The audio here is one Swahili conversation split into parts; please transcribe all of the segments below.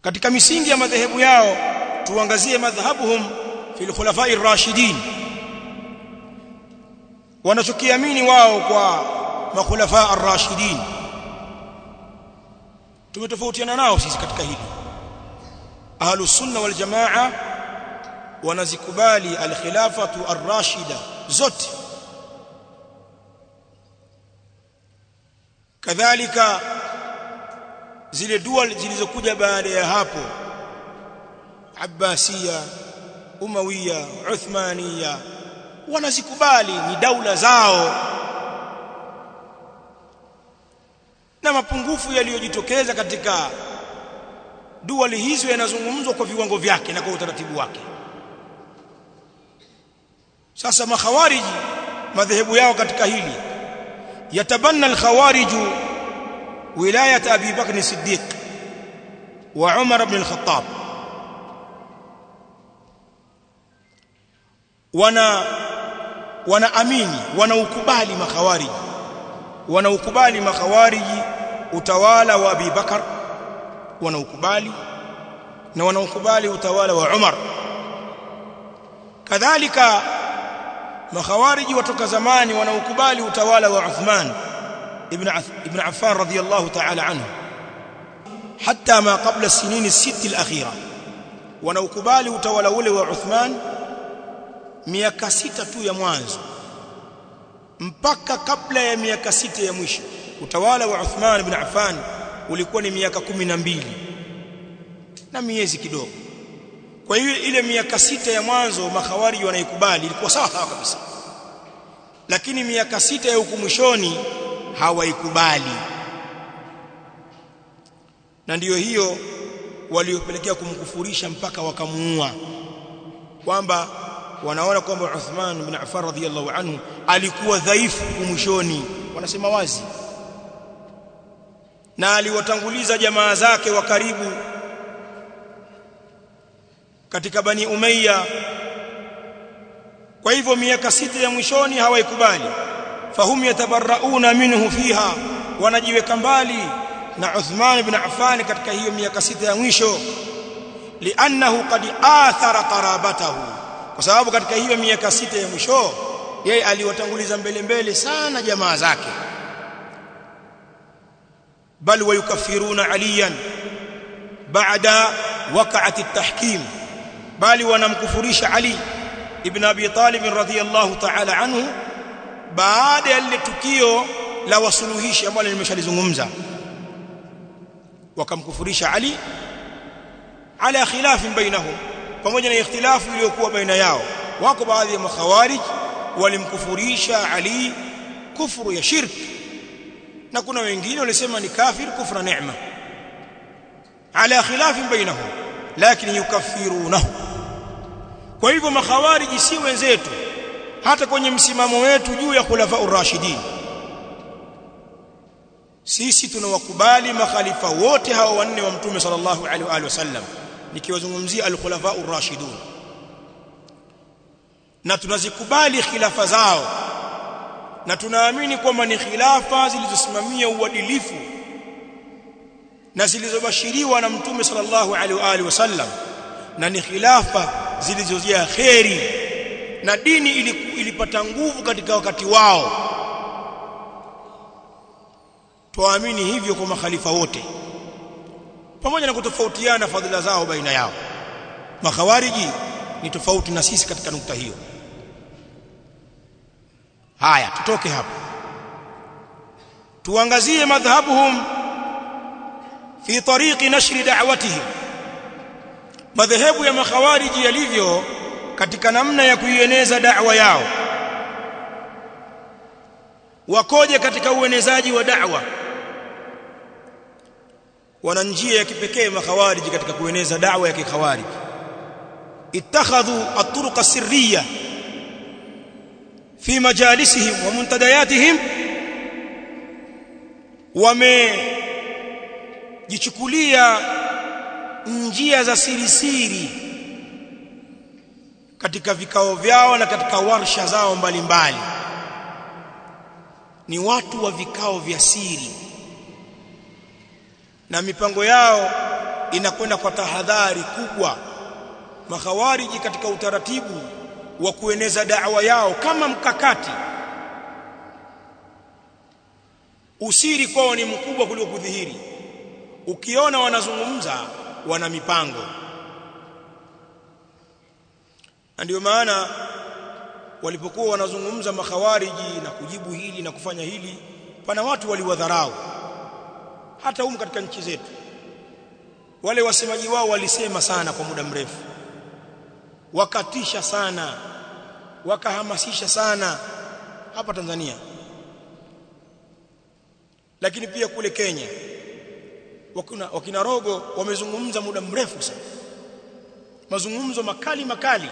katika misingi ya madhehebu yao tuangazie madhhabuhum fil khulafai ar-rashidin wanachokiamini wao kwa makhulafa ar-rashidin tumetofautiana nao sisi katika hili ahlus sunna wal jamaa wanazikubali al-khilafatu ar-rashida zote kadhalika zile dua zilizokuja baada ya hapo Abbasiya Umawiya Uthmaniya wanazikubali ni daula zao na mapungufu yaliyojitokeza katika duali hizo yanazungumzwa kwa viwango vyake na kwa utaratibu wake sasa makhawariji madhehebu yao katika hili yatabanna alkhawariju wilayat abi bakr siddiq wa umar ibn al-khattab wana wanaamini wanaukubali makhawariji wanaukubali makhawariji utawala wa Abi Bakar wanaukubali na wanaukubali utawala wa Umar kadhalika makhawariji watoka zamani wanaukubali utawala wa Uthman ibn ibn Affan radiyallahu ta'ala anhu hatta ma qabla as-sinin as-sitt al-akhira wanaukubali utawala ule wa Uthman miaka sita tu ya mwanzo mpaka kabla ya miaka sita ya mwisho utawala wa Uthman ibn Affan ulikuwa ni miaka kumi na mbili na miezi kidogo kwa hiyo ile miaka sita ya mwanzo makhawariji wanaikubali ilikuwa sawa sawa kabisa lakini miaka sita ya huku mwishoni hawaikubali na ndiyo hiyo waliopelekea kumkufurisha mpaka wakamuua kwamba wanaona kwamba Uthman ibn Affan radhiyallahu anhu alikuwa dhaifu mwishoni wanasema wazi na aliwatanguliza jamaa zake wa karibu katika bani Umayya kwa hivyo miaka sita ya mwishoni hawaikubali fahum yatabarrauna minhu fiha wanajiweka mbali na Uthman ibn Affan katika hiyo miaka sita ya mwisho li'annahu qad athara qarabatahu kwa sababu katika hiyo miaka sita ya mwisho yeye aliwatanguliza mbele mbele sana jamaa zake bal wayukafiruna aliyan baada waqa'at at-tahkim bali wanamkufurisha ali ibn abi talib radhiyallahu ta'ala anhu baada ya lile tukio la wasuluhishi ambalo nimeshalizungumza wakamkufurisha ali ala khilafin bainahum pamoja na ikhtilafu iliyokuwa baina yao wako baadhi ya makhawarij walimkufurisha Ali kufuru ya shirk na kuna wengine walisema ni kafir kufra neema ala khilafin bainahum lakini yukaffirunahu kwa hivyo makhawarij si wenzetu hata kwenye msimamo wetu juu ya khulafa urashidin sisi tunawakubali makhalifa wote hawa wanne wa mtume sallallahu alaihi wa alihi wasallam nikiwazungumzia al-khulafa ar-rashidun na tunazikubali khilafa zao na tunaamini kwamba ni khilafa zilizosimamia uadilifu na zilizobashiriwa na mtume sallallahu alaihi wa alihi wasallam na ni khilafa zilizojaa kheri na dini ilipata nguvu katika wakati wao tuamini hivyo kwa makhalifa wote pamoja na kutofautiana fadhila zao baina yao makhawariji ni tofauti na sisi katika nukta hiyo haya tutoke hapo tuangazie madhhabuhum fi tariqi nashri da'watihim madhehebu ya makhawariji yalivyo katika namna ya kuieneza da'wa yao wakoje katika uenezaji wa da'wa wana njia ya kipekee makhawariji katika kueneza da'wa ya kikhawariji ittakhadhu at-turuq as-sirriyya fi majalisihim wa muntadayatihim wamejichukulia njia za siri siri katika vikao vyao na katika warsha zao mbalimbali mbali. ni watu wa vikao vya siri na mipango yao inakwenda kwa tahadhari kubwa makhawariji katika utaratibu wa kueneza da'wa yao kama mkakati usiri kwao ni mkubwa kuliko kudhihiri ukiona wanazungumza wana mipango na ndio maana walipokuwa wanazungumza makhawariji na kujibu hili na kufanya hili pana watu waliwadharau hata humu katika nchi zetu wale wasemaji wao walisema sana kwa muda mrefu wakatisha sana wakahamasisha sana hapa Tanzania lakini pia kule Kenya wakina, wakina Rogo wamezungumza muda mrefu sana mazungumzo makali makali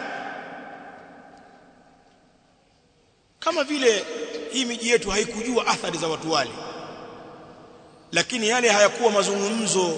kama vile hii miji yetu haikujua athari za watu wale lakini yale hayakuwa mazungumzo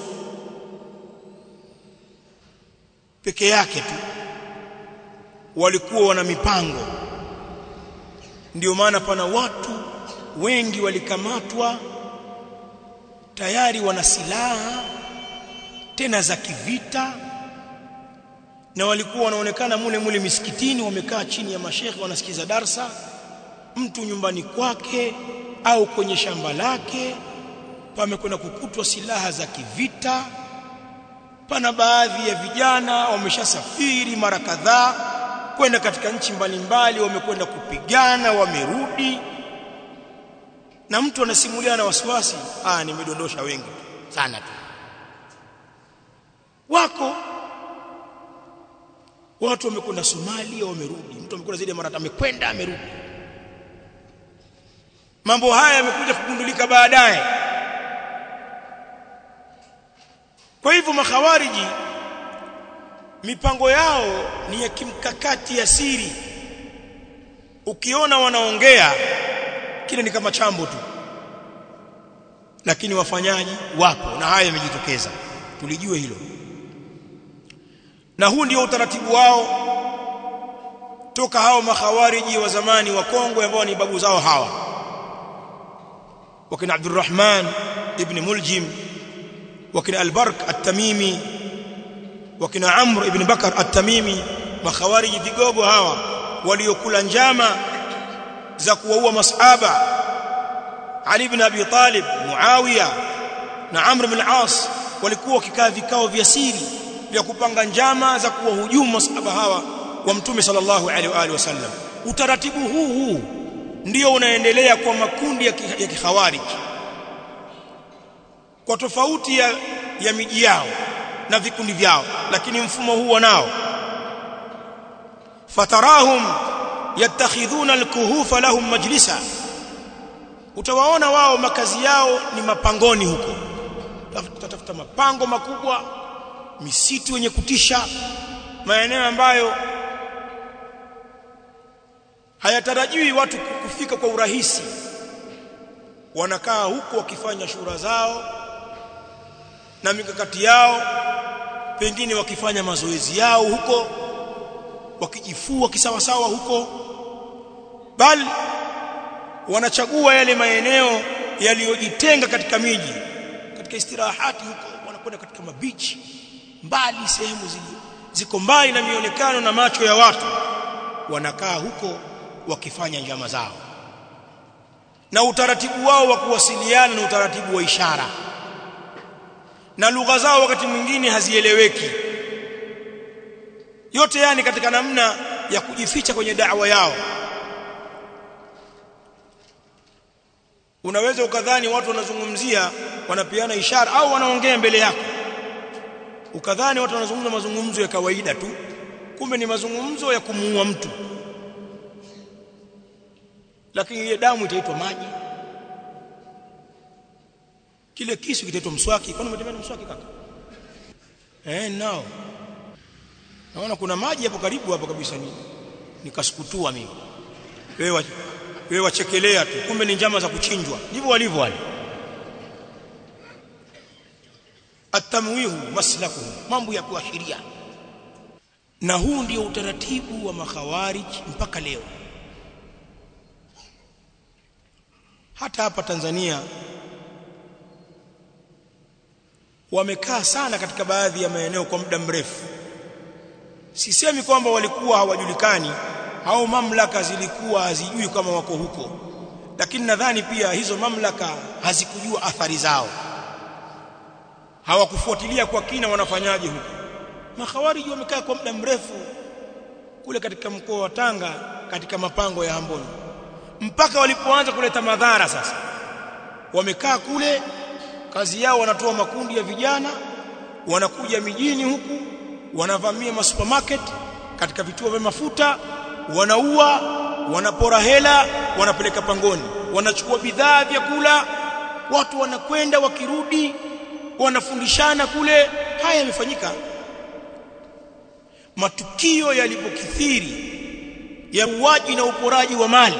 peke yake tu walikuwa wana mipango ndio maana pana watu wengi walikamatwa tayari wana silaha tena za kivita na walikuwa wanaonekana mule mule misikitini wamekaa chini ya mashekhe wanasikiza darsa mtu nyumbani kwake au kwenye shamba lake pamekwenda kukutwa silaha za kivita pana baadhi ya vijana wameshasafiri mara kadhaa kwenda katika nchi mbalimbali wamekwenda kupigana wamerudi na mtu anasimulia na wasiwasi ah nimedondosha wengi sana tu wako watu wamekwenda Somalia wamerudi mtu amekwenda zaidi ya mara amekwenda amerudi mambo haya yamekuja kugundulika baadaye kwa hivyo makhawariji mipango yao ni ya kimkakati ya siri ukiona wanaongea kile ni kama chambo tu lakini wafanyaji wapo na haya yamejitokeza tulijue hilo na huu ndio utaratibu wao toka hao makhawariji wa zamani wa Kongo ambao ni babu zao hawa wakina Abdurrahman ibn Muljim wakina Al-Bark At-Tamimi wakina Amr ibn Bakar At-Tamimi makhawariji vigogo hawa waliokula njama za kuwaua masahaba Ali ibn Abi Talib Muawiya na Amr ibn al-As walikuwa wakikaa vikao vya siri vya kupanga njama za kuwahujumu masahaba hawa wa Mtume sallallahu alaihi wa alihi wasallam utaratibu huu huu ndio unaendelea kwa makundi ya kikhawarij kwa tofauti ya, ya miji yao na vikundi vyao lakini mfumo huu wanao fatarahum yattakhidhuna alkuhufa lahum majlisa utawaona wao makazi yao ni mapangoni huko tutafuta mapango makubwa misitu yenye kutisha maeneo ambayo hayatarajiwi watu kufika kwa urahisi wanakaa huko wakifanya shura zao na mikakati yao pengine wakifanya mazoezi yao huko wakijifua kisawasawa huko bali wanachagua yale maeneo yaliyojitenga katika miji katika istirahati huko wanakwenda katika mabichi mbali sehemu ziko mbali na mionekano na macho ya watu wanakaa huko wakifanya njama zao na utaratibu wao wa kuwasiliana na utaratibu wa ishara na lugha zao wakati mwingine hazieleweki yote yani katika namna ya kujificha kwenye da'wa yao unaweza ukadhani watu wanazungumzia wanapeana ishara au wanaongea mbele yako ukadhani watu wanazungumza mazungumzo ya kawaida tu kumbe ni mazungumzo ya kumuua mtu lakini ile damu itaitwa maji kile kisu kitaitwa mswaki kwani umetembea mswaki kaka eh nao naona kuna maji hapo karibu hapo kabisa ni nikasukutua mimi wewe wewe wachekelea tu kumbe ni njama za kuchinjwa ndivyo walivyo wale atamwihu maslakuhu mambo ya kuashiria na huu ndio utaratibu wa makhawarij mpaka leo hata hapa Tanzania wamekaa sana katika baadhi ya maeneo kwa muda mrefu sisemi kwamba walikuwa hawajulikani au mamlaka zilikuwa hazijui kama wako huko lakini nadhani pia hizo mamlaka hazikujua athari zao hawakufuatilia kwa kina wanafanyaje huko makhawariji wamekaa kwa muda mrefu kule katika mkoa wa Tanga katika mapango ya Amboni mpaka walipoanza kuleta madhara sasa wamekaa kule kazi yao wanatoa makundi ya vijana wanakuja mijini huku wanavamia masupermarket katika vituo vya mafuta wanaua wanapora hela wanapeleka pangoni wanachukua bidhaa vyakula watu wanakwenda wakirudi wanafundishana kule haya yamefanyika matukio yalipokithiri ya uwaji na uporaji wa mali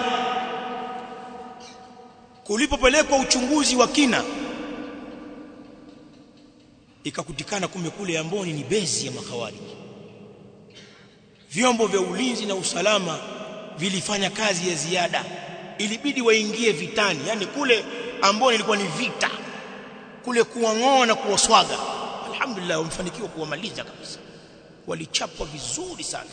kulipopelekwa uchunguzi wa kina ikakutikana kumbe kule Amboni ni bezi ya makhawariji vyombo vya ulinzi na usalama vilifanya kazi ya ziada ilibidi waingie vitani yani kule Amboni ilikuwa ni vita kule kuwang'oa na kuwaswaga alhamdulillah wamefanikiwa kuwamaliza kabisa walichapwa vizuri sana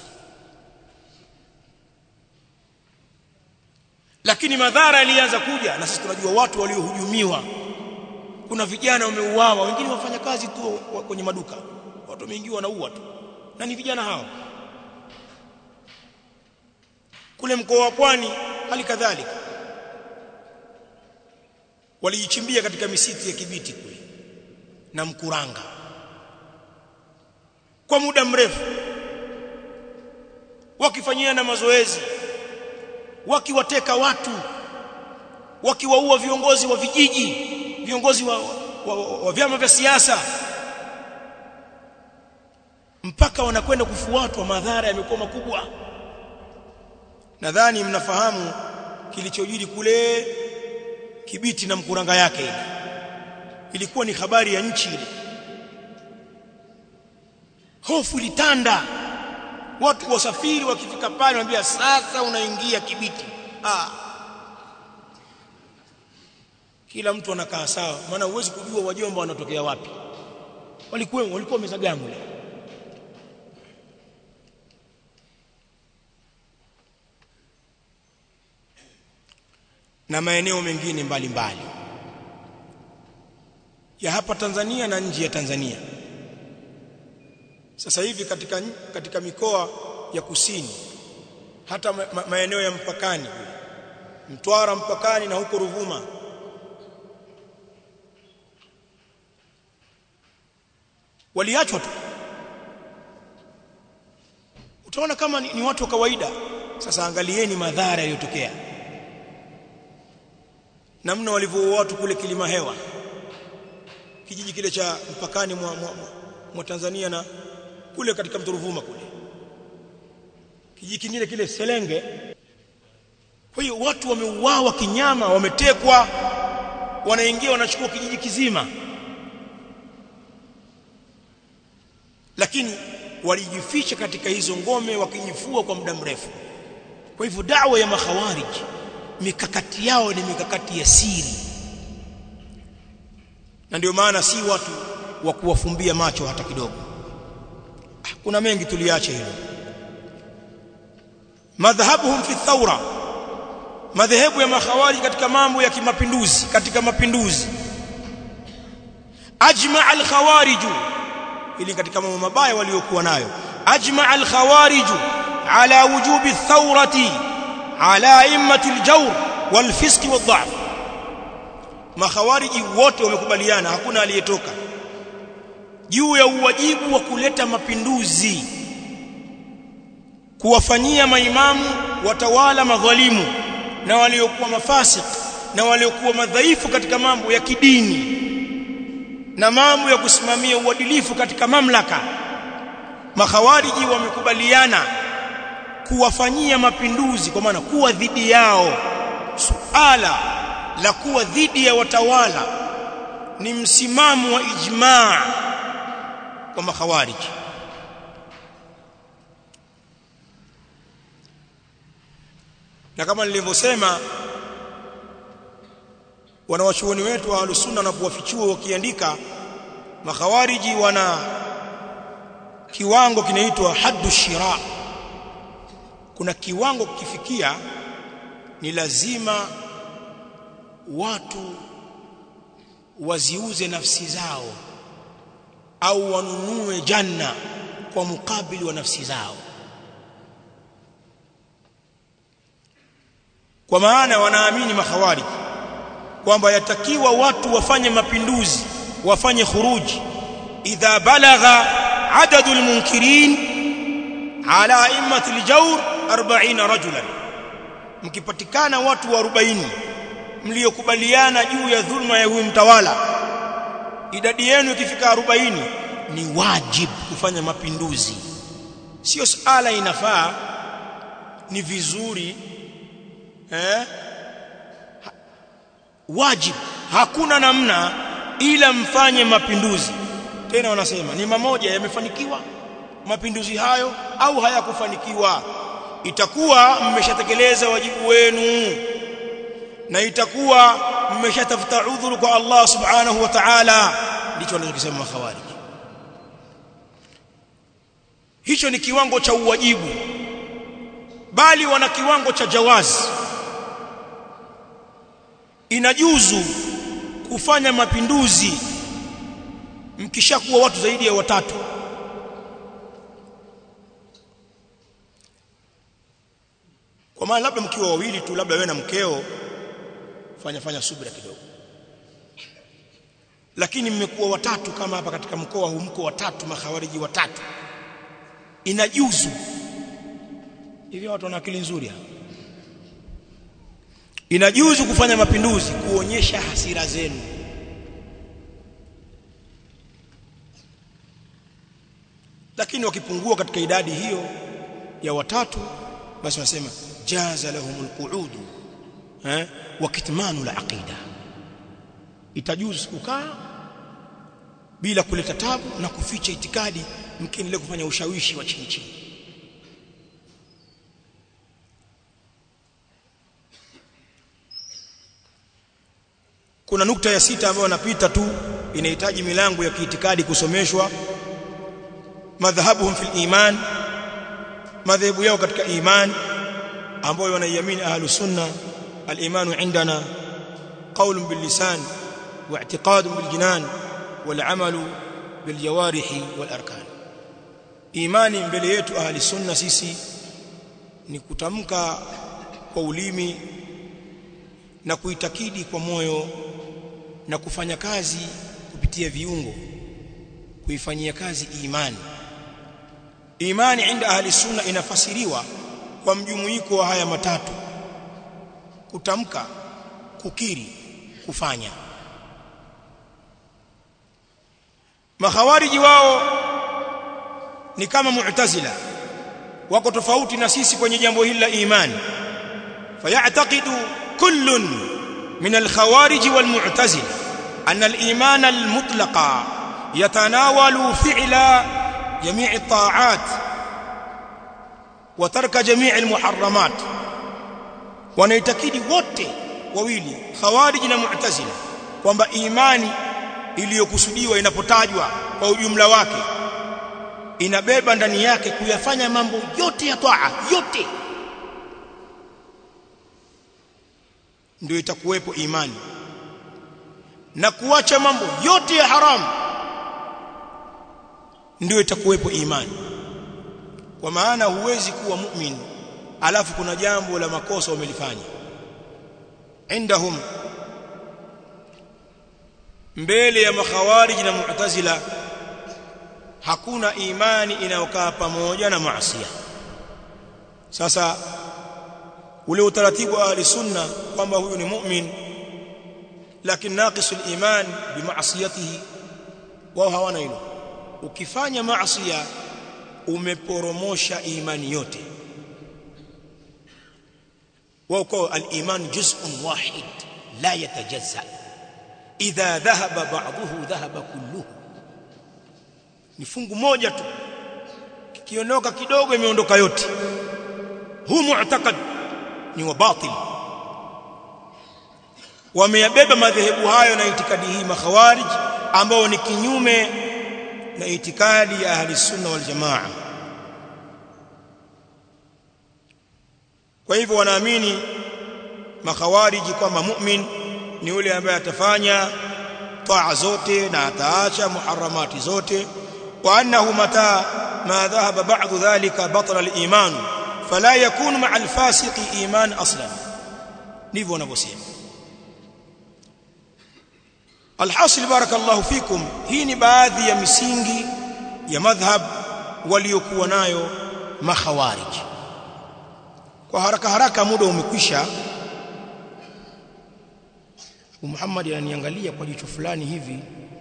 lakini madhara yalianza kuja na sisi tunajua watu waliohujumiwa kuna vijana wameuawa wengine wafanya kazi tu kwenye maduka watu wameingiwa wanaua tu na ni vijana hao kule mkoa wa Pwani hali kadhalika walijichimbia katika misitu ya Kibiti kule na Mkuranga kwa muda mrefu wakifanyia na mazoezi wakiwateka watu wakiwaua viongozi wa vijiji viongozi wa, wa, wa, wa vyama vya siasa mpaka wanakwenda kufuatwa madhara yamekuwa makubwa nadhani mnafahamu kilichojiri kule Kibiti na Mkuranga yake ile ilikuwa ni habari ya nchi ile hofu ilitanda watu wasafiri wakifika pale wanambia sasa unaingia Kibiti ah kila mtu anakaa sawa maana huwezi kujua wajomba wanatokea wapi walikuwa walikuwa mezagamu na maeneo mengine mbalimbali mbali. ya hapa Tanzania na nje ya Tanzania sasa hivi katika katika mikoa ya kusini hata ma, ma, maeneo ya mpakani Mtwara mpakani na huko Ruvuma waliachwa tu utaona kama ni, ni watu wa kawaida sasa angalieni madhara yaliyotokea namna walivyo watu kule kilima hewa kijiji kile cha mpakani mwa, mwa, mwa, mwa Tanzania na kule katika mto Ruvuma kule kijiji kingine kile Selenge kwa hiyo watu wameuawa kinyama wametekwa wanaingia wanachukua kijiji kizima lakini walijificha katika hizo ngome wakijifua kwa muda mrefu kwa hivyo dawa ya makhawarij mikakati yao ni mikakati ya siri na ndio maana si watu wa kuwafumbia macho hata kidogo kuna mengi tuliache hilo madhhabuhum fi thawra madhehebu ya makhawari katika mambo ya kimapinduzi katika mapinduzi ajma al-khawarij ili katika mambo mabaya waliokuwa nayo ajma al-khawarij ala wujubi thawrati ala immati al-jawr wal-fisq wad-dha'f makhawariji wote wamekubaliana hakuna aliyetoka juu ya uwajibu wa kuleta mapinduzi kuwafanyia maimamu watawala madhalimu na waliokuwa mafasik na waliokuwa madhaifu katika mambo ya kidini na mambo ya kusimamia uadilifu katika mamlaka makhawariji wamekubaliana kuwafanyia mapinduzi kwa maana kuwa dhidi yao suala la kuwa dhidi ya watawala ni msimamo wa ijmaa kwa makhawariji na kama nilivyosema wanawachuoni wetu wa alusunna wanapowafichua wakiandika makhawariji wana kiwango kinaitwa haddu shira kuna kiwango kifikia ni lazima watu waziuze nafsi zao au wanunue janna kwa mukabili wa nafsi zao kwa maana wanaamini makhawarij kwamba yatakiwa watu wafanye mapinduzi wafanye khuruji idha balagha adadul munkirin ala immati aljawr 40 rajulan mkipatikana watu wa 40 mliokubaliana juu ya dhulma ya huyu mtawala idadi yenu ikifika 40 ni wajibu kufanya mapinduzi sio sala inafaa ni vizuri eh wajib hakuna namna ila mfanye mapinduzi tena wanasema ni mamoja yamefanikiwa mapinduzi hayo au hayakufanikiwa itakuwa mmeshatekeleza wajibu wenu na itakuwa mmeshatafuta udhuru kwa Allah subhanahu wa ta'ala ndicho wanachosema makhawarij hicho ni kiwango cha uwajibu bali wana kiwango cha jawazi inajuzu kufanya mapinduzi mkishakuwa watu zaidi ya watatu kwa maana labda mkiwa wawili tu labda wewe na mkeo fanya fanya subira kidogo lakini mmekuwa watatu kama hapa katika mkoa huu mko watatu makhawariji watatu inajuzu hivi watu wana akili nzuri hapa inajuzu kufanya mapinduzi kuonyesha hasira zenu lakini wakipungua katika idadi hiyo ya watatu basi wanasema jaza lahumul qu'ud eh wa kitmanu la aqida itajuzu kukaa bila kuleta tabu na kuficha itikadi mkiendelea kufanya ushawishi wa chini chini kuna nukta ya sita ambayo napita tu inahitaji milango ya kiitikadi kusomeshwa madhhabuhum fil iman madhehebu yao katika iman ambayo wanaiamini ahlu sunna al-iman indana qawl bil lisan wa i'tiqad bil jinan wal amal bil jawarih wal arkan imani mbele yetu ahli sunna sisi ni kutamka kwa ulimi na kuitakidi kwa moyo na kufanya kazi kupitia viungo kuifanyia kazi imani imani inda ahli sunna inafasiriwa kwa mjumuiko wa haya matatu kutamka kukiri kufanya makhawariji wao ni kama mu'tazila wako tofauti na sisi kwenye jambo hili la imani fayataqidu kullun من الخوارج والمعتزلة أن الإيمان المطلق يتناول فعل جميع الطاعات وترك جميع المحرمات wanaitakidi wote wawili khawarij na mu'tazila kwamba imani iliyokusudiwa inapotajwa kwa ujumla wake inabeba ndani yake kuyafanya mambo yote ya taa yote ndio itakuwepo imani na kuacha mambo yote ya haramu ndio itakuwepo imani kwa maana huwezi kuwa mu'min alafu kuna jambo la makosa umelifanya indahum mbele ya makhawarij na mu'tazila hakuna imani inayokaa pamoja na maasi sasa ule utaratibu wa ahli sunna kwamba huyu ni mu'min lakini naqisul iman bimaasiyatihi wao hawana hilo ukifanya maasiya umeporomosha imani yote wao kwa al-iman juz'un wahid la yatajazza idha dhahaba ba'dahu dhahaba kulluhu ni fungu moja tu kikiondoka kidogo imeondoka yote huu mu'taqad ni wa batil wameyabeba madhehebu hayo na itikadi hii makhawarij ambao ni kinyume na itikadi ya ahli sunna wal jamaa kwa hivyo wanaamini makhawariji kwamba mu'min ni yule ambaye atafanya taa zote na ataacha muharramati zote wa annahu mata ma dhahaba ba'd dhalika batala al-iman fala yakunu ma'a al-fasiqi iman aslan ndivyo wanavyosema alhasil barakallahu fikum hii ni baadhi ya misingi ya madhhab waliokuwa nayo makhawarij kwa haraka haraka muda umekwisha Muhammad ananiangalia kwa jicho fulani hivi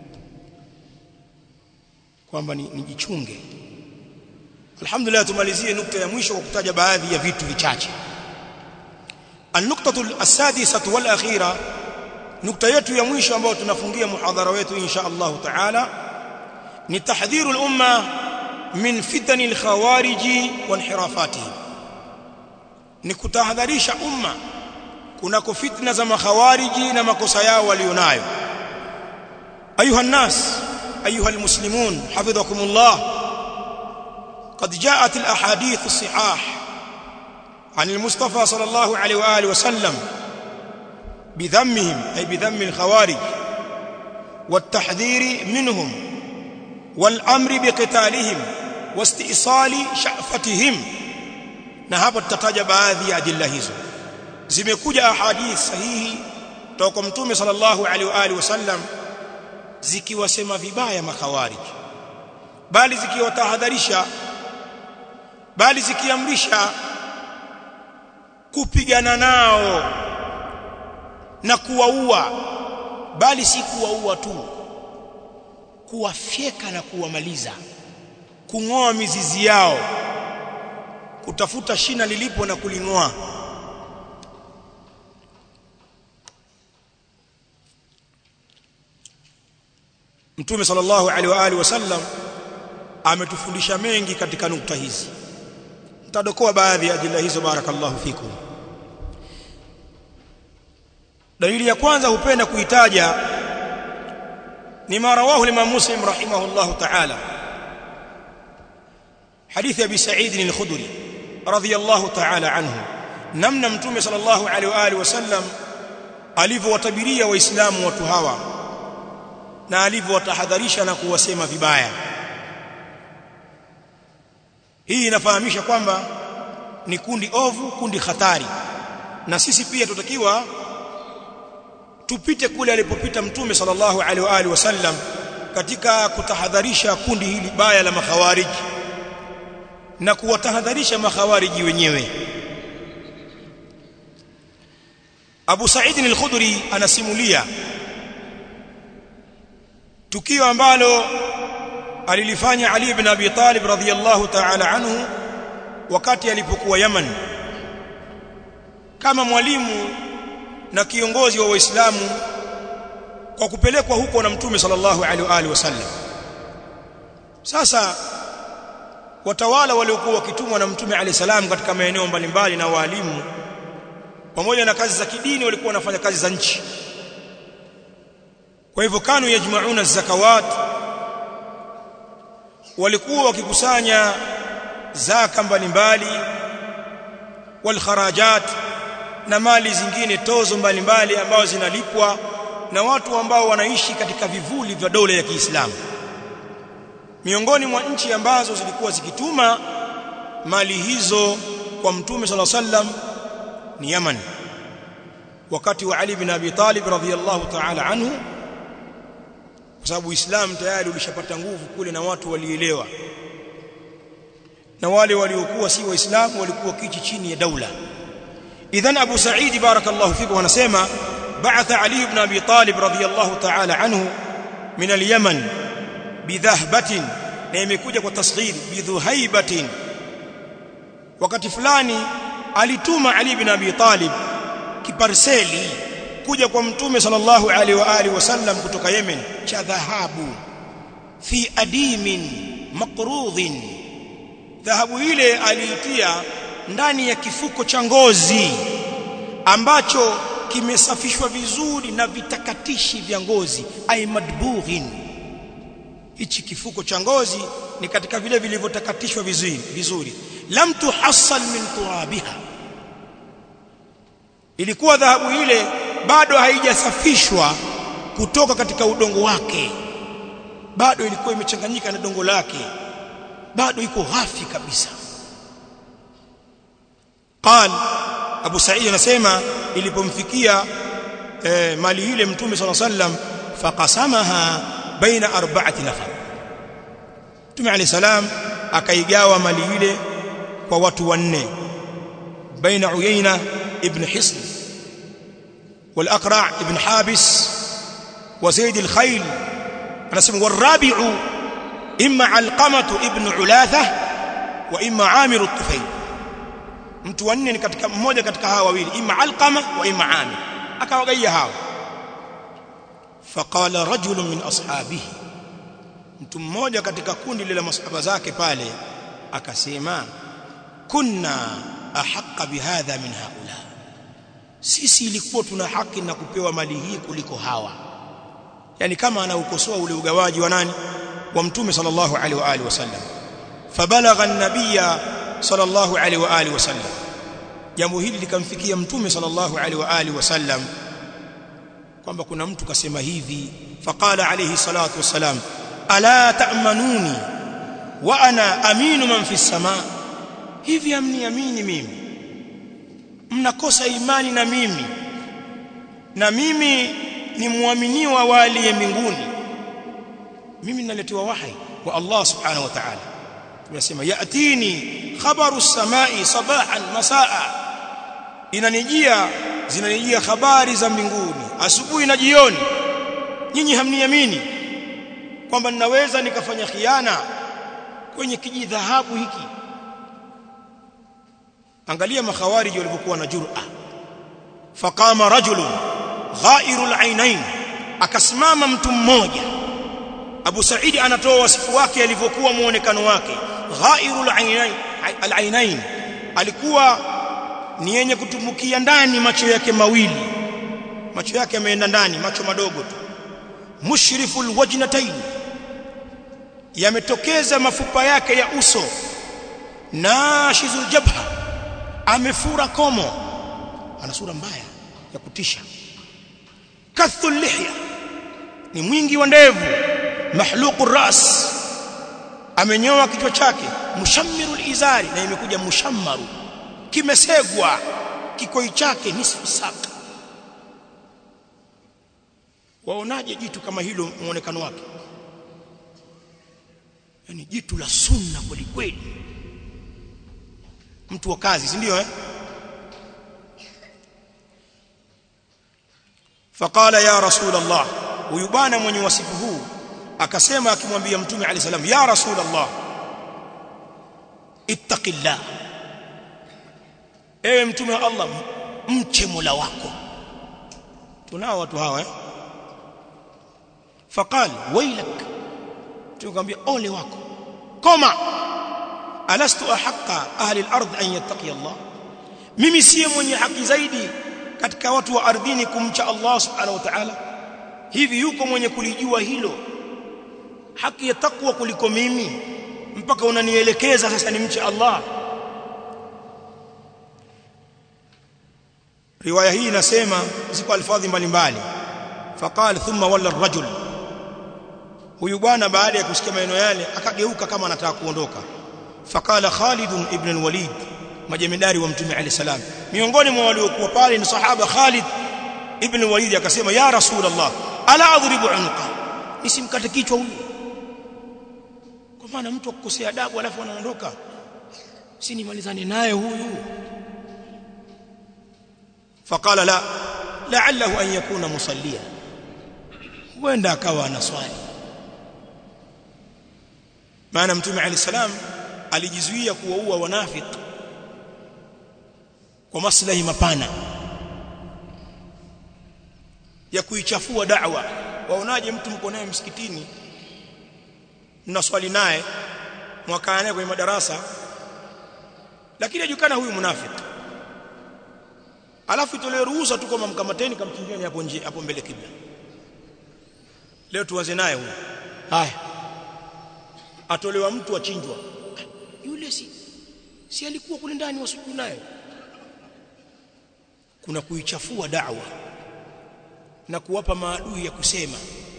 kwamba nijichunge ni Alhamdulillah tumalizie nukta ya mwisho kwa kutaja baadhi ya vitu vichache النقطة السادسة والأخيرة nukta yetu ya mwisho ambayo tunafungia muhadhara wetu insha Allah taala ni tahdhiru al-umma min fitani al-khawarij wa inhirafatihim ni kutahadharisha umma kunako fitna za makhawariji na makosa yao walionayo ayuha nas ayuha almuslimun hafidhakumullah قد جاءت الاحاديث الصحاح عن المصطفى صلى الله عليه واله وسلم بذمهم أي بذم الخوارج والتحذير منهم والأمر بقتالهم واستئصال شأفتهم na hapa tutataja baadhi ya adilla hizo zimekuja ahadith sahihi kutoka mtume sallallahu alaihi wa alihi wasallam zikiwasema vibaya makhawarij bali zikiwatahadharisha bali zikiamrisha kupigana nao na kuwaua bali si kuwaua tu kuwafyeka na kuwamaliza kung'oa mizizi yao kutafuta shina lilipo na kuling'oa Mtume sallallahu alaihi wa alihi wasallam ametufundisha mengi katika nukta hizi nitadokoa baadhi ya ajila hizo barakallahu fikum dalili ya kwanza hupenda kuitaja ni marawahu Imam Muslim rahimahullah ta'ala hadithi Abi Sa'id al-Khudri radiyallahu ta'ala anhu namna mtume sallallahu alaihi wa alihi wasallam alivyowatabiria waislamu watu hawa na alivyowatahadharisha na kuwasema vibaya hii inafahamisha kwamba ni kundi ovu kundi hatari na sisi pia tutakiwa tupite kule alipopita mtume sallallahu alaihi wa alihi wasallam katika kutahadharisha kundi hili baya la makhawariji na kuwatahadharisha makhawariji wenyewe Abu Sa'id al-Khudri anasimulia tukio ambalo alilifanya Ali ibn Abi Talib radhiyallahu ta'ala anhu wakati alipokuwa Yaman kama mwalimu na kiongozi wa Waislamu kwa kupelekwa huko na Mtume sallallahu alaihi wa alihi wasallam sasa watawala waliokuwa wakitumwa na Mtume alayhi salam katika maeneo mbalimbali na walimu pamoja na kazi za kidini walikuwa wanafanya kazi za nchi kwa hivyo kanu yajmauna zakawat walikuwa wakikusanya zaka mbalimbali wal kharajat na mali zingine tozo mbalimbali ambazo zinalipwa na watu ambao wanaishi katika vivuli vya dola ya Kiislamu miongoni mwa nchi ambazo zilikuwa zikituma mali hizo kwa mtume sala sallam ni Yaman wakati wa Ali bin Abi Talib radhiyallahu ta'ala anhu kwa sababu Uislamu tayari ulishapata nguvu kule na watu walielewa na wale waliokuwa si waislamu walikuwa kichi chini ya daula idhan Abu Sa'id barakallahu fikum anasema ba'atha Ali ibn Abi Talib radhiyallahu ta'ala anhu min al-Yaman bidhahbatin na imekuja kwa tasghir bidhuhaibatin wakati fulani alituma Ali ibn Abi Talib kiparseli kuja kwa mtume sallallahu alaihi wa alihi wasallam kutoka Yemen cha dhahabu fi adimin maqrudhin dhahabu ile aliitia ndani ya kifuko cha ngozi ambacho kimesafishwa vizuri na vitakatishi vya ngozi ay madbughin hichi kifuko cha ngozi ni katika vile vilivyotakatishwa vizuri vizuri lam tuhassal min turabiha ilikuwa dhahabu ile bado haijasafishwa kutoka katika udongo wake bado ilikuwa imechanganyika na dongo lake bado iko ghafi kabisa قال Abu Sa'id anasema ilipomfikia eh, mali ile mtume صلى الله عليه وسلم faqasamaha baina arba'ati nafar Mtume عليه salam akaigawa mali ile kwa watu wanne baina Uyayna ibn Hisn والأقرع ابن حابس وزيد الخيل anasema warabi'u imma alqamatu ibn ulatha wa imma amir at-tufayl mtu wanne ni katika mmoja katika hawa wawili imma alqama wa imma amir akawagaia hawa faqala rajulun min ashabihi mtu mmoja katika kundi lile masahaba zake pale akasema kunna ahaqqa bihadha min haula sisi ilikuwa tuna haki na kupewa mali hii kuliko hawa yani kama anaukosoa ule ugawaji wa nani wa mtume sallallahu alaihi wa alihi wasallam fabalagha an-nabiyya sallallahu alaihi wa alihi wasallam jambo hili likamfikia mtume sallallahu alaihi wa alihi wasallam kwamba kuna mtu kasema hivi faqala alayhi salatu wassalam ala ta'manuni wa ana aminu man fi samaa hivi amniamini mimi mnakosa imani na mimi na mimi ni muaminiwa wa aliye mbinguni mimi ninaletewa wahi wa Allah subhanahu wa ta'ala tunasema yatini khabaru samai sabahan masaa inanijia zinanijia habari za mbinguni asubuhi na jioni nyinyi hamniamini kwamba ninaweza nikafanya khiana kwenye kijidhahabu hiki angalia makhawariji walivyokuwa na jur'a faqama rajulun ghairul ainain akasimama mtu mmoja Abu Saidi anatoa wasifu wake alivyokuwa muonekano wake ghairul ainain alainain alikuwa ni yenye kutumbukia ndani macho yake mawili macho yake yameenda ndani macho madogo tu mushriful wajnatain yametokeza mafupa yake ya uso nashizul jabha amefura komo ana sura mbaya ya kutisha kathul lihya ni mwingi wa ndevu mahluqur ras amenyoa kichwa chake mushammirul izari na imekuja mushammaru kimesegwa kikoi chake nisfu saka waonaje jitu kama hilo muonekano wake yani jitu la sunna kweli kweli mtu wa kazi si ndio eh faqala ya rasul allah huyu bwana mwenye wasifu huu akasema akimwambia mtume alayhi salam ya rasul allah ittaqillah ewe mtume wa allah mche mola wako tunao watu hawa eh faqal wailak tukamwambia ole wako koma alastu ahqa ahli al-ard an yattaqi Allah mimi siye mwenye haki zaidi katika watu wa ardhini kumcha Allah subhanahu wa ta'ala hivi yuko mwenye kulijua hilo haki ya takwa kuliko mimi mpaka unanielekeza sasa nimche Allah riwaya hii inasema ziko alfadhi mbalimbali faqala thumma walla ar-rajul huyu bwana baada ya kusikia maneno yale akageuka kama anataka kuondoka faqala Khalid ibn al-Walid majemedari wa mtume alayhi salam miongoni mwa waliokuwa pale ni sahaba Khalid ibn al-Walid akasema ya rasulullah ala adribu unqa nisimkate kichwa huyu kwa maana mtu akukosea adabu alafu anaondoka si nimalizane naye huyu faqala la la'allahu an yakuna musallia huenda akawa anaswali maana mtume alayhi salam alijizuia kuwaua wanafiki kwa maslahi mapana ya kuichafua da'wa waonaje mtu mko naye msikitini mnaswali naye mwakaa naye kwenye madarasa lakini ajukana huyu munafiki alafu itolewe ruhusa tu kama mkamateni kamchinjeni hapo nje hapo mbele kibla leo tuanze naye huyu haya atolewa mtu achinjwa yule si si alikuwa kule ndani wasujudu naye kuna kuichafua da'wa na kuwapa maadui ya kusema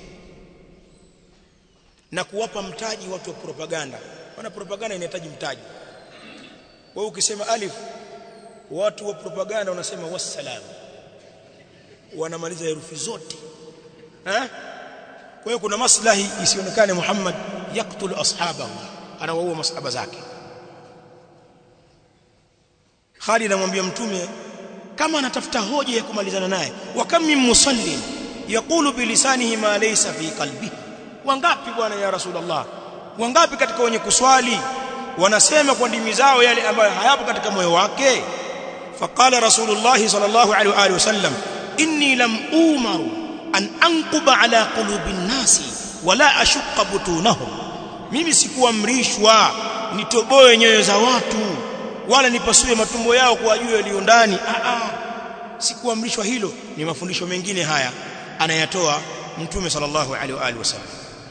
na kuwapa mtaji watu wa propaganda maana propaganda inahitaji mtaji wewe ukisema alif watu wa propaganda wanasema wassalam wanamaliza herufi zote eh kwa hiyo kuna maslahi isionekane Muhammad yaktulu ashabahu anawaua masahaba zake Khalid anamwambia mtume kama anatafuta hoja ya kumalizana naye wa kam min musallin yaqulu bilisanihi ma laysa fi qalbihi wangapi bwana ya rasulullah wangapi katika wenye kuswali wanasema kwa ndimi zao yale ambayo hayapo katika moyo wake faqala rasulullah sallallahu alaihi wa alihi wasallam inni lam umaru an anquba ala qulubin nasi wala ashqa butunahum mimi sikuamrishwa nitoboe nyoyo za watu wala nipasue matumbo yao kwa juu yaliyo ndani a a sikuamrishwa hilo ni mafundisho mengine haya anayatoa mtume sallallahu alaihi wa alihi wasallam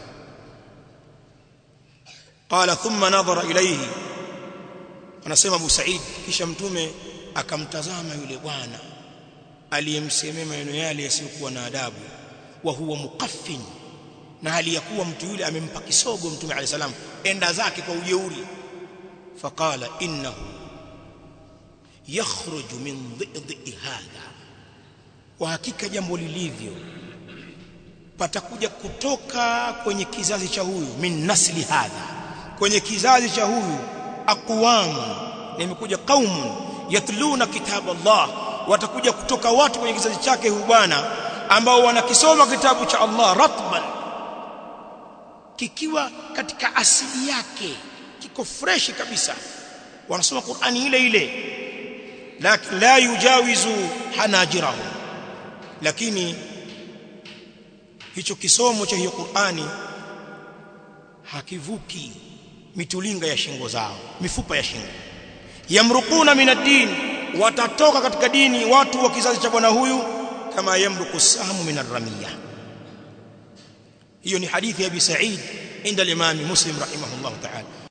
qala thumma nadhara ilayhi anasema Abu Said kisha mtume akamtazama yule bwana aliyemsemea maneno yale yasiyokuwa na adabu wa huwa muqaffin na hali ya kuwa mtu yule amempa kisogo mtume alayhi salam enda zake kwa ujeuri faqala innahu yakhruju min dhidhi hadha kwa hakika jambo lilivyo patakuja kutoka kwenye kizazi cha huyu min nasli hadha kwenye kizazi cha huyu aqwamu nimekuja qaumun yatluna kitab Allah watakuja kutoka watu kwenye kizazi chake huyu bwana ambao wanakisoma kitabu cha Allah ratban kikiwa katika asili yake kiko fresh kabisa wanasoma Qur'ani ile ile lakini la yujawizu hanajirahum lakini hicho kisomo cha hiyo Qur'ani hakivuki mitulinga ya shingo zao mifupa ya shingo yamrukuna minad-din watatoka katika dini watu wa kizazi cha bwana huyu kama yamruku sahmu min ar-ramiya hiyo ni hadithi ya Abi Sa'id inda al-Imam Muslim rahimahullah ta'ala